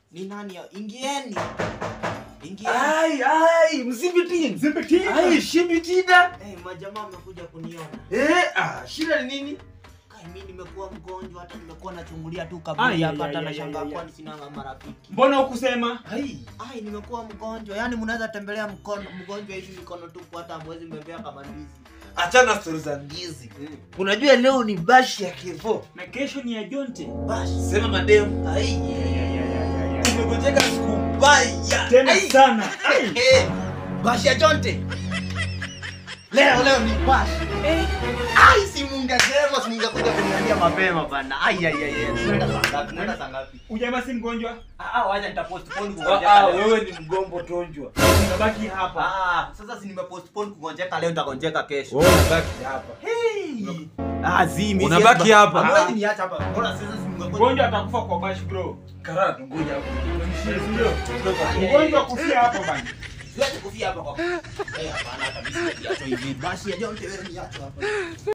Ni nani? ya- Ingieni. Ingieni. Ai ai mzibiti. Mzibiti. Ai shibitina. Eh, majamaa wamekuja kuniona. Eh ah shida ni nini? Kai mimi nimekuwa mgonjwa hata nimekuwa nachungulia tu Ai, kaburi hapa ai, hata ai, nashangaa ai, ai, kwani sina marafiki. Mbona ukusema? Ai. Ai, nimekuwa mgonjwa. Yaani mnaweza tembelea mkono mgonjwa hivi mikono tupu hata hamwezi mbebea kama ndizi. Achana stori za ndizi. Unajua leo ni bashi ya Kevo. Na kesho ni ya Jonte. Basi. Sema madem. Ai. Tumegojeka siku mbaya. Tena Ai. sana. Ai. Eh, bashi ya Jonte. Leo leo ni bashi. Eh. Ai, si mungesema si mungekuja kuniambia mapema bana. Ai ai ai. ai. Tunaenda saa ngapi? Tunaenda saa ngapi? Ujamaa si mgonjwa? Ah, ah, wacha nitapostpone Ah, kugonjeka ah, leo. wewe ni mgombo tonjwa. Unabaki hapa. Ah, sasa si nimepostpone kugonjeka leo nitagonjeka kesho. Wewe unabaki hapa. Hey. Ah, zi mimi. Unabaki siwezi- hapa. Hamwezi niacha hapa. Mbona sasa si mngekuja? Mgonjwa atakufa kwa bash bro. Karara tungoja hapo. Mshie, si ndio? Mgonjwa kufia hapo bana. Siwezi kufia hapa kwa. Eh, hapana hata mimi siwezi hivi. Basi ya Jonte wewe niache hapa.